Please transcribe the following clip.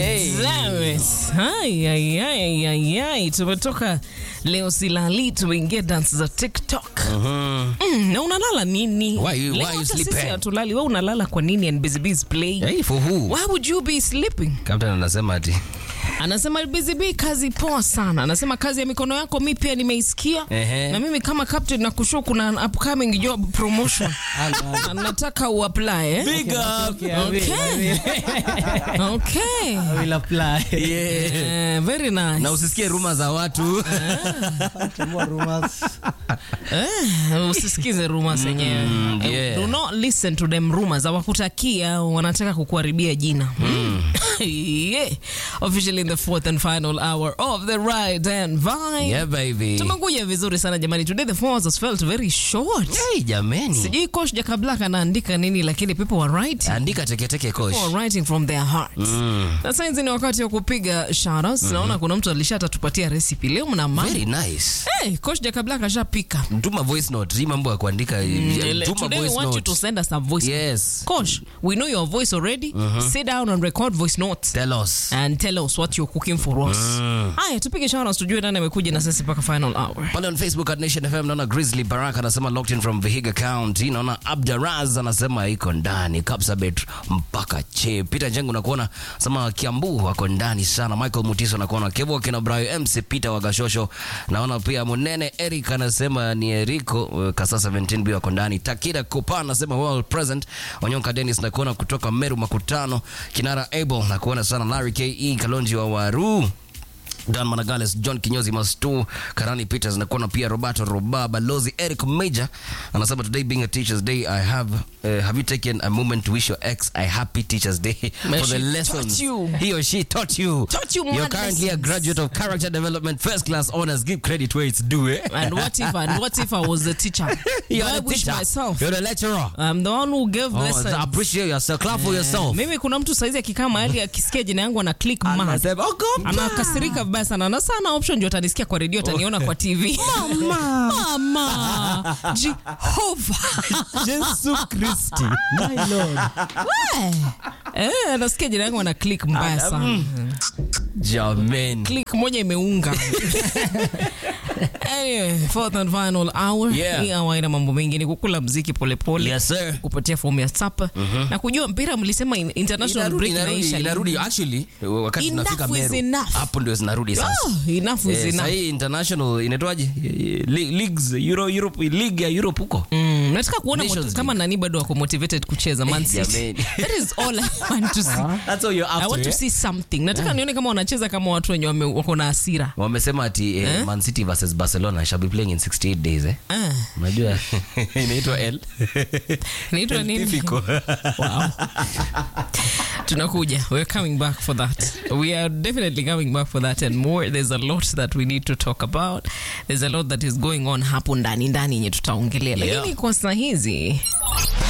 Damn it. Ai, ai, ai, ai, ai. Tumetoka leo silali tumeingia dance za TikTok. Mm, na unalala nini? Why you- Leo why you hata sisi sleeping? hatulali. Wewe unalala kwa nini and Busy Bee is playing? Hey, for who? Why would you be sleeping? Captain anasema ati Anasema Busy Bee, kazi poa sana. Anasema kazi ya mikono yako mi pia nimeisikia. Ehe. Na mimi kama captain na kushow kuna upcoming job promotion. Na nataka uapply eh? Big up. Okay. Okay. will apply. Yeah. Eh, very nice. Na usisikie ruma za watu. More rumors. Eh, usisikize rumors zenyewe. Mm, Eh, yeah. Do not listen to them rumors. Hawakutakia, wanataka kukuharibia jina. yeah. Officially in the fourth and final hour of the ride and vibe. Yeah, baby. Tumekuja vizuri sana jamani. Today the four hours felt very short. Hey, jameni. Sijui coach Jaka Black anaandika nini lakini people were writing. Andika teketeke coach. People were writing from their hearts. Na sasa ni wakati wa kupiga shoutouts. Naona kuna mtu alishatatupatia recipe leo mna mama. Very nice. Hey, coach Jaka Black ashapika. Tuma voice note. Hii mambo ya kuandika. Ele- Tuma Today we voice want you to note. send us a voice. Yes. Coach, we know your voice already. Sit down and record voice notes. Tell us. And tell us what you're cooking for us. Haya, tupige shoutouts tujue nani amekuja na sisi mpaka final hour. Pale on Facebook at Nation FM naona Grizzly Baraka anasema locked in from Vihiga County. Naona Abdaraz anasema iko ndani. Kapsabet mpaka che. Peter Njengu nakuona sema Kiambu wako ndani sana. Michael Mutiso nakuona Kevo kina Brayo MC Peter Wagashosho. Naona pia Munene Eric anasema ni Eriko uh, Kasa 17 b wako ndani. Takida Kopa anasema well present. Onyonka Dennis nakuona kutoka Meru Makutano. Kinara Abel nakuona sana Larry KE Kalonji wa Waru. Dan Managales, John Kinyozi Mastu, Karani Peters na kuona pia Roberto Roba, Balozi Eric Major anasema today being a teacher's day I have uh, have you taken a moment to wish your ex a happy teacher's day May for the she lessons taught you. he or she taught you. Taught you You're mad currently a lessons. graduate of character development first class honors. Give credit where it's due. Eh? And what if and what if I was the teacher? You're I the wish teacher. myself. You're the lecturer. I'm the one who gave Oh, lessons. appreciate yourself. Clap for yourself. Mimi kuna mtu saizi akikaa mahali akisikia jina yangu ana click mad. Anasema, "Oh, God, Anakasirika vibaya sana. Na sana option ndio atanisikia kwa redio ataniona kwa TV. Mama. Mama. Jehova. Jesu Christi. My Lord. Eh, anasikia jina yangu ana click mbaya sana. Jameni. click moja imeunga anyway, fourth and final hour Yeah. hii hour ina mambo mengi ni kukula mziki polepole Yes, sir. kupatia fomu ya sapa na kujua mpira mlisema in- international Inarudi, break inarudi, inaisha inarudi. Actually, wakati Enough tunafika is Meru, enough. hapo ndio zinarudi sasa. Oh, enough is Eh, enough. sahii international inaitwaje Le- leagues Euro, Europe, league ya Europe huko Mm, nataka kuona Nations mot- kama nani bado wako motivated kucheza Man City. jameni. That is all I want to see. That's all you're I want to see something. Nataka nione kama wanacheza kama watu wenye wame- wako na hasira. wamesema ati eh, Man City versus Barcelona shall be playing in 68 days eh Ah, unajua inaitwa L inaitwa nini? Típico. Wow. tunakuja we're coming back for that we are definitely coming back for that and more there's a lot that we need to talk about there's a lot that is going on hapo ndani ndani yenye tutaongelea lakini Yeah. kwa saa hizi